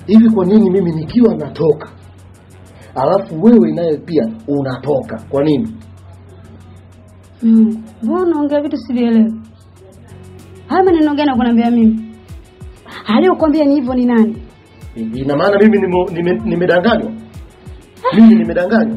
hivi kwa nini mimi nikiwa natoka alafu wewe naye pia unatoka kwa nini Mm. Mbona unaongea vitu sivielewi? Haya maneno gani kuniambia mimi? Aliyokuambia ni hivyo ni nani? I- ina maana mimi nimo- nime- nimedanganywa mimi nimedanganywa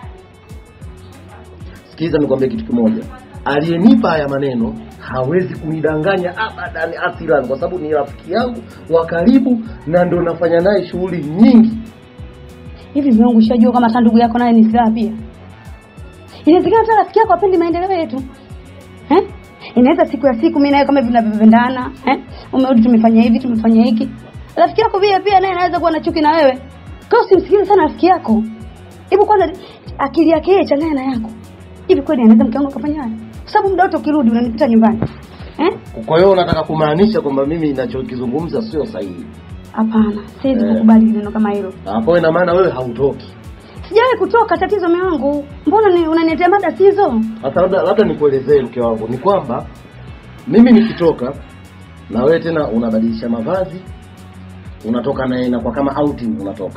sikiza nikwambie kitu kimoja aliyenipa haya maneno hawezi kunidanganya abadan asilan kwa sababu ni rafiki yangu wa karibu na ndo nafanya naye shughuli nyingi Hivi mume wangu ushajua kama hata ndugu yako naye ni silaha pia? Inawezekana hata rafiki yako apendi maendeleo yetu. Eh? Inaweza siku ya siku mimi naye kama hivi tunavyopendana, eh? Umerudi tumefanya hivi, tumefanya hiki. Rafiki yako pia pia naye anaweza kuwa na chuki na wewe. Kwa hiyo usimsikilize sana rafiki yako. Hebu kwanza akili yake yeye changanya na yako. Hivi kweli anaweza mke wangu akafanya haya? Kwa sababu muda wote ukirudi unanikuta nyumbani. Eh? kwa hiyo unataka kumaanisha kwamba mimi ninachokizungumza sio sahihi Hapana, siwezi Eh. kukubali neno kama hilo. hapo ina maana wewe hautoki Sijawahi kutoka tatizo mume wangu. Mbona ni unaniletea mada sizo? Sasa labda labda nikuelezee mke wangu, ni kwamba mimi nikitoka na wewe tena unabadilisha mavazi, unatoka na inakuwa kama outing, unatoka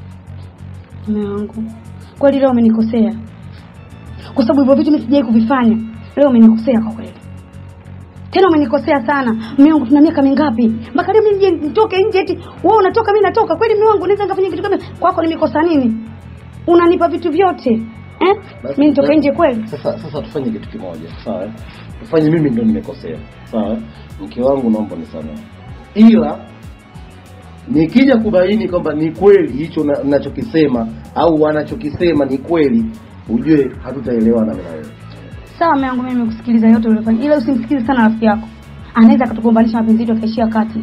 Mume wangu, kweli leo umenikosea, kwa sababu hivyo vitu mimi sijawahi kuvifanya. Leo umenikosea kwa kweli, tena umenikosea sana. Mume wangu, tuna miaka mingapi mpaka leo mimi nije nitoke nje eti wewe unatoka mimi natoka? Kweli mume wangu, naweza nikafanya kitu kama kwako? Nimekosa nini? Unanipa vitu vyote eh? Basi, Mimi nitoke basi. nje kweli? Sasa sasa tufanye kitu kimoja, sawa? eh? Tufanye mimi ndo nimekosea, sawa? eh? Mke wangu naomba nisamehe, ila nikija kubaini kwamba ni kweli hicho na- nachokisema au wanachokisema ni kweli, ujue hatutaelewana mimi na wewe. Sawa mume wangu, mimi nimekusikiliza yote uliyofanya, ila usimsikilize sana rafiki yako, anaweza akatugombanisha mapenzi yetu akaishia kati.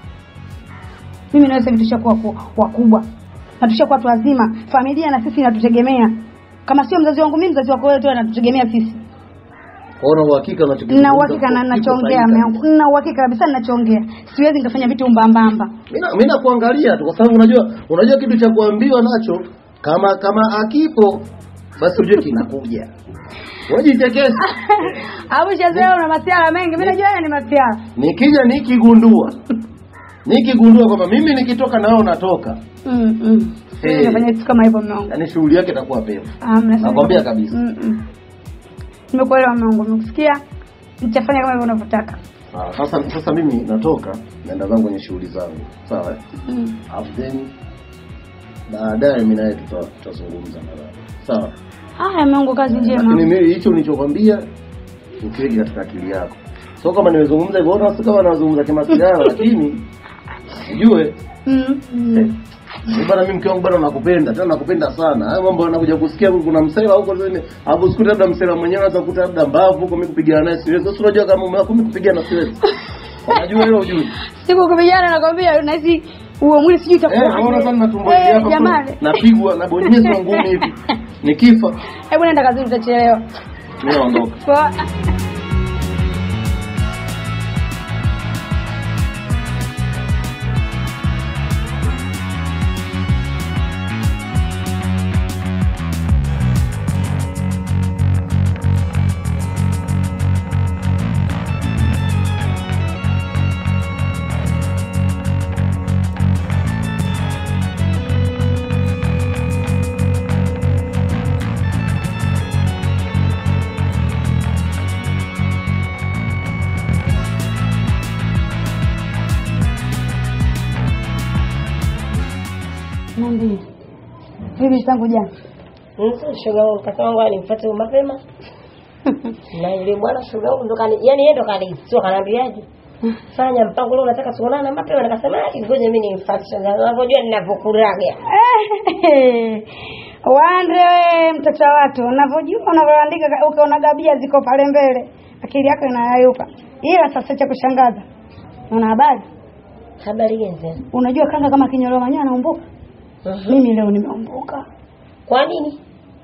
Mimi na wewe sasa hivi tushakuwa ku- wakubwa na tushakuwa watu wazima, familia na sisi inatutegemea. Kama sio mzazi wangu mimi, mzazi wako wewe tu anatutegemea sisi. Kwa hiyo na uhakika unachokizungumza Nina uhakika na kipo ninachoongea sahihi mume kabisa. wangu, nina uhakika kabisa ninachoongea. Siwezi nikafanya vitu mbambamba. Mimi nakuangalia tu kwa sababu unajua unajua kitu cha kuambiwa nacho kama kama akipo basi ujue kinakuja. Wajichekesha. Au shazoea una masiara mengi, mimi najua haya ni masiara. Nikija nikigundua nikigundua kwamba mimi nikitoka na wewe unatoka, Mm. mm. Eh. Siwezi kufanya vitu kama hivyo mume wangu. yaani shughuli yake itakuwa pevu. Amna. Nakwambia kabisa. Mm. mm. Nimekuelewa mume wangu, nimekusikia. Nitafanya kama hivyo unavyotaka. Sawa, sasa sasa mimi natoka naenda zangu kwenye shughuli zangu. Sawa? eh? Mm. Alafu then baadaye mimi naye tuta- tutazungumza nadhani. Sawa? Haya mume wangu, kazi Lakini njema. mimi hicho nilichokwambia ukiweke katika akili yako. Sio kama nimezungumza hivyo, ona sio kama nazungumza kimasiara, lakini ujue Mm. mm. eh, bana mimi mke wangu bado nakupenda, tena nakupenda sana. Haya mambo anakuja kusikia huko kuna msela huko tena, hapo sikuta labda msela mwenyewe anaweza kukuta labda mbavu huko mimi kupigana naye siwezi. Sasa unajua kama mume wako mimi kupigana siwezi. Unajua hilo ujui. Siku kupigana nakwambia nahisi huo mwili sijui Eh, itakuwa. naona sana tumbo hili Eh, hapa jamani. napigwa nabonyezwa ngumi hivi. Nikifa Hebu nenda kazini utachelewa. mimi naondoka. Poa. Niambie. Vipi tangu jana? Mtu shoga wangu kasema ngoja nimfuate mapema. Na yule bwana shoga wangu ndo kani, yani yeye ndo kani, sio kanambiaje? Fanya mpango leo unataka tuonane mapema nikasema ah ngoja mimi nimfuate shoga. wangu. Unavyojua ninavyokuraga. Wande we mtoto wa watu, unavyojua unavyoandika ka- ukiona gabia ziko pale mbele, akili yako inayayuka. Ila sasa cha kushangaza, una habari? Habari gani tena? Unajua kanga kama kinyoro manyoya anaumbuka. Mimi leo nimeumbuka. Kwa nini?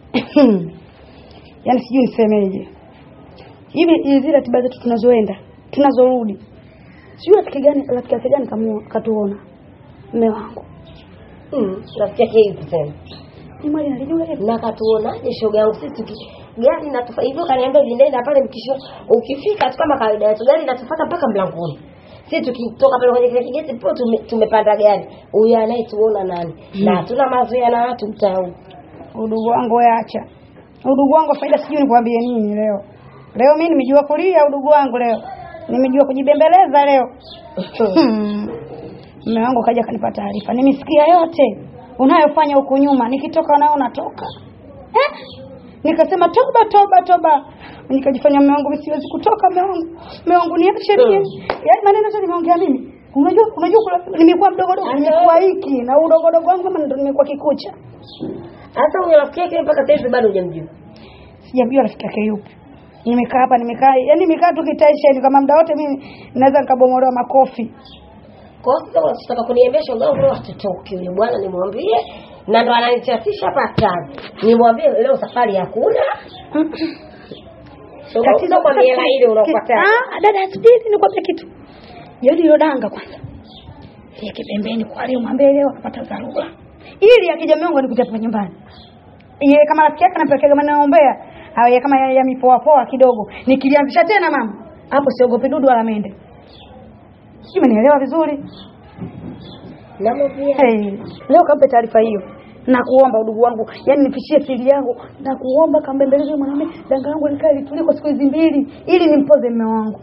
Yaani sijui nisemeje. Hivi hizi zile ratiba zetu tunazoenda, tunazorudi. Sijui rafiki gani rafiki yake gani kamu katuona. Mume wangu. Mm, rafiki yake hivi tena. Ni mwali nalijua hilo. Na katuonaje shoga yangu sisi tuki gari natufa hivyo kaniambia hivi nenda pale mkisho ukifika tu kama kawaida yetu gari natufuata mpaka mlangoni. si tukitoka pale kwenye kile kigeti po tume, tumepanda gari huyu anayetuona nani na hatuna mazoea na watu mtaa huu Udugu wangu wewe acha. Udugu wangu faida sijui nikwambie nini leo. Leo mimi nimejua kulia udugu wangu leo. Nimejua kujibembeleza leo. Hmm. Mume wangu kaja kanipa taarifa. Nimesikia yote unayofanya huku nyuma. Nikitoka nao natoka. Eh? Nikasema toba toba toba. Nikajifanya mume wangu mimi siwezi kutoka mume wangu. Mume wangu niache mimi. Yaani maneno yote nimeongea mimi. Unajua unajua kula- nimekuwa mdogo dogo nimekuwa hiki na udogo dogo wangu kama ndo nimekuwa kikucha. hata huyo rafiki yake mpaka sasa hivi bado hujamjua sijamjua rafiki yake yupi nimekaa hapa nimekaa yani nimekaa tu kitaisheni kama muda wote mimi naweza nikabomolewa makofi kwa hiyo sasa unataka kuniambia shoga yangu leo hatutoki yule bwana nimwambie na ndo ananichafisha hapa hatari nimwambie leo safari hakuna shoga yangu kwa miela ile unaopata Ah, dada subiri nikwambie kitu yodi hilo danga kwanza yeke pembeni kwa leo mwambie leo anapata dharura ili akija miongo nikuja hapa nyumbani yeye kama rafiki yake anapelekea kama naombea au yeye kama ya, ya mipoa poa kidogo nikilianzisha tena mama hapo siogopi dudu wala mende sijui umenielewa vizuri namwambia Hey, leo kampe taarifa hiyo na kuomba udugu wangu yani nipishie siri yangu na kuomba kambembeleze mwanamume danga langu likae litulie kwa siku hizi mbili ili nimpoze mume wangu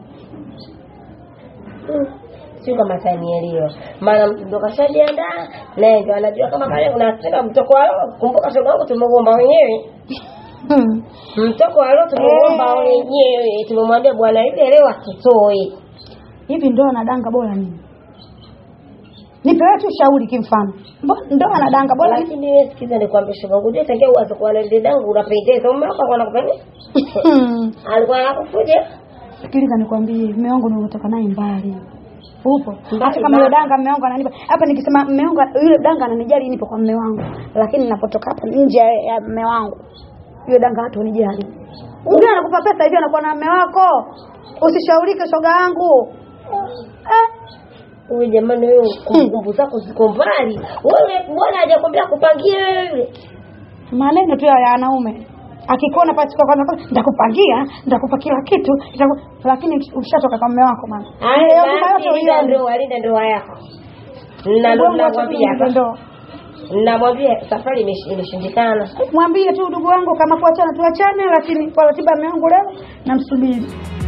Mm. sio kama tanielewa maana mtu ndo kashajiandaa naye ndo anajua kama pale unasema mtoko wa roho kumbuka shoga yangu tumeuomba wenyewe hmm. mtoko wa roho tumeuomba Eh. wenyewe tumemwambia bwana ile leo atutoe hivi ndoa na danga bora nini nipewe tu ushauri kimfano Mbo- ndoa na danga bora nini? lakini wewe sikiza nikwambie shoga yangu je tangia uanze kuwa na ile dangu unapendeza mume wako alikuwa anakupenda Hmm. alikuwa anakufuja sikiliza nikwambie mume wangu nimetoka naye mbali upo Mbali, hata kama mbali. yule danga mume wangu ananipa hapa nikisema mume wangu yule danga ananijali nipo kwa mume wangu lakini ninapotoka hapa nje ya- ya mume wangu yule danga hata unijali Ungea anakupa pesa hivi anakuwa na mume wako usishaurike shoga yangu eh? wewe jamani wewe kumbukumbu zako ziko mbali wewe bwana hajakwambia kupangie wewe maneno tu ya ya wanaume akikuona pasi kwa kwanza nitakupangia nitakupa kila kitu nitaku... lakini ushatoka kwa mume wako mama Ile haya huduma yote basi linda uione. ndoa linda ndoa yako na ndo Mungu acha namwambia tufunge hapa ndoa. namwambia safari imesh- imeshindikana mwambie tu ndugu wangu kama kuachana tuachane lakini kwa ratiba ya mume wangu leo namsubiri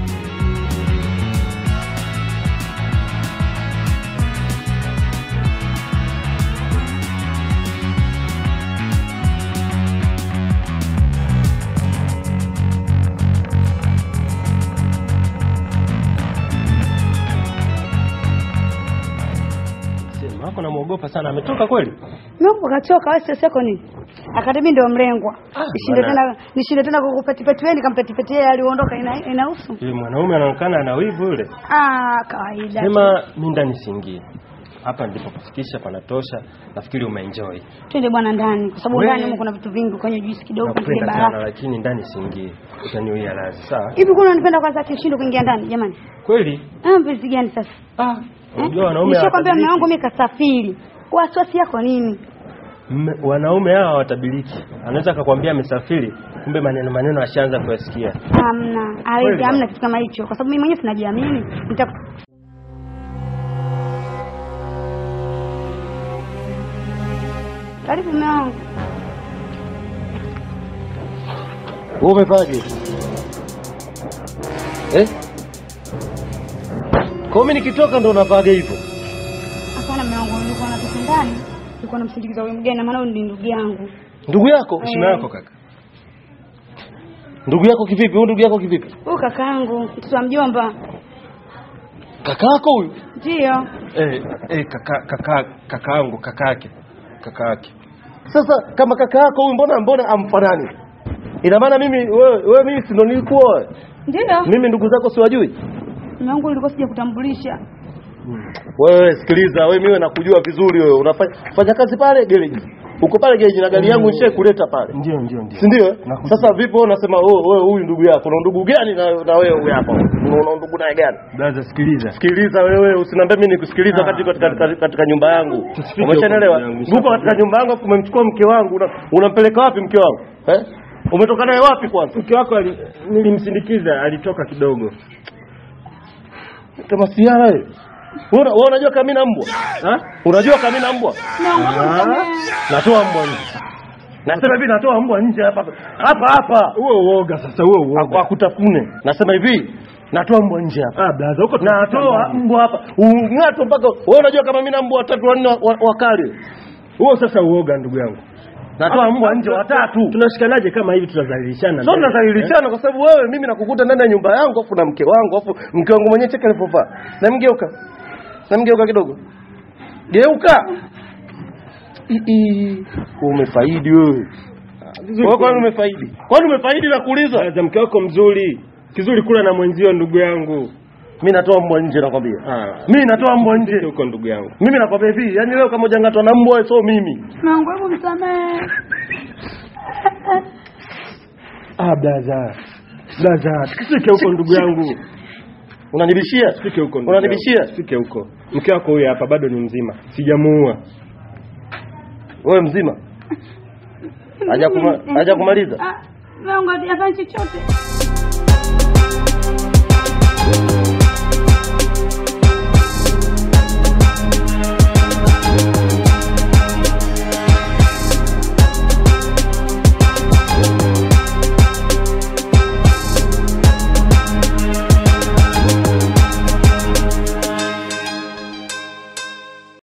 Sema wako namuogopa sana, ametoka kweli? Mungu kachoka wewe sasa yako nini? Akati mimi ndio mlengwa. Ah, Nishinde bwana. tena nishinde tena kukupetipeti wewe nikampetipeti yeye aliondoka ina inahusu. Yule mwanaume anaonekana ana wivu yule. Ah, kawaida. Sema mimi ndani siingie. Hapa ndipo kufikisha panatosha. Nafikiri umeenjoy. Twende bwana ndani kwa sababu Wewe- ndani huko kuna vitu vingi kwenye juisi kidogo kwenye Nakupenda sana baraka. lakini ndani siingie. Utaniuia radhi, sawa? Hivi kuna unanipenda kwanza kishindo kuingia ndani jamani? Kweli? Ah, mpenzi gani sasa? Ah, Eh? unajua wanaume Nishakwambia mume wangu hawatabiliki. mimi kasafiri. Wasiwasi yako nini? Mme- wanaume hawa hawatabiliki. Anaweza akakwambia amesafiri, kumbe maneno maneno ashaanza kuyasikia. Hamna. Hawezi Kweli hamna bwana. kitu kama hicho kwa sababu mimi mwenyewe sinajiamini. Nita Karibu mume wangu. Wewe umefaje? Eh? Kwa mimi nikitoka ndo unavaga hivyo. Hapana mume wangu, nilikuwa na kitu ndani. Nilikuwa namsindikiza huyu mgeni na maana huyu ni ndugu yangu. Ndugu yako? Heshima yako kaka. Ndugu yako kivipi? Huyu ndugu yako kivipi? Huyu kakaangu, mtoto wa mjomba. Kakaako huyu? Ndio. Eh, eh kaka kaka kakaangu kakake. Kakake. Sasa kama kaka yako huyu mbona mbona amfanani? Ina maana mimi wewe wewe mimi si ndo nilikuwa Ndio. mimi ndugu zako siwajui? Mume wangu nilikuwa sija kutambulisha. Wewe sikiliza, wewe mimi nakujua vizuri wewe. Unafanya fanya kazi pale gereji. Uko pale gereji na gari yangu nishe kuleta pale. Ndio ndio ndio. Si ndio? eh? Nakujua. Sasa vipi wewe unasema wewe wewe huyu ndugu yako, una ndugu gani na na wewe huyu hapa? Una una ndugu naye gani? Blaza sikiliza. Sikiliza wewe, usiniambie mimi nikusikiliza Ah, katika katika, katika, katika nyumba yangu. Tusifike Umeshanielewa? huko, ndugu yangu, Uko katika nyumba yangu afu umemchukua mke wangu, una- unampeleka wapi mke wangu? Eh? Umetoka naye wapi kwanza? Mke wako ali- nilimsindikiza alitoka kidogo. Kama siara wewe. Wewe una- wewe unajua kama mimi na mbwa? Ha? Unajua kama mimi na mbwa? Ah, Natoa mbwa nje. Nasema hivi natoa mbwa nje hapa hapa hapa. Huo uoga sasa, huo Aku- uoga. Akutafune. Nasema hivi natoa mbwa nje hapa. Ah, blaza huko Natoa tunatoa mbwa hapa. Ung'ato mpaka wewe unajua kama mimi na mbwa watatu wanne wa- wa- wakali. huo sasa uoga, ndugu yangu. Natoa mbwa nje watatu. Tunashikanaje kama hivi? Tunadhalilishana. Sio mbele. tunadhalilishana kwa sababu wewe mimi nakukuta ndani ya nyumba yangu afu na mke wangu afu mke wangu mwenyewe cheka alipovaa. Na mgeuka. Na mgeuka kidogo. Geuka. I- i. Umefaidi wewe. Wewe kwani umefaidi? Kwani umefaidi na kuuliza? Blaza, mke wako mzuri kizuri, kula na mwenzio, ndugu yangu. Mimi natoa mbwa nje nakwambia. Ah, Mimi natoa mbwa nje. huko ndugu yangu. Mimi nakwambia hivi, yani leo kama hujangatwa na mbwa sio mimi. Mume wangu hebu msamehe. Ah, blaza. Blaza, sikike huko ndugu yangu. Unanibishia? Sike huko ndugu Unanibishia? yangu. Sike huko. Mke wako huyu hapa bado ni mzima. Sijamuua. Wewe mzima? Haja kuma, haja kumaliza? Ah, mume wangu hajafanya chochote.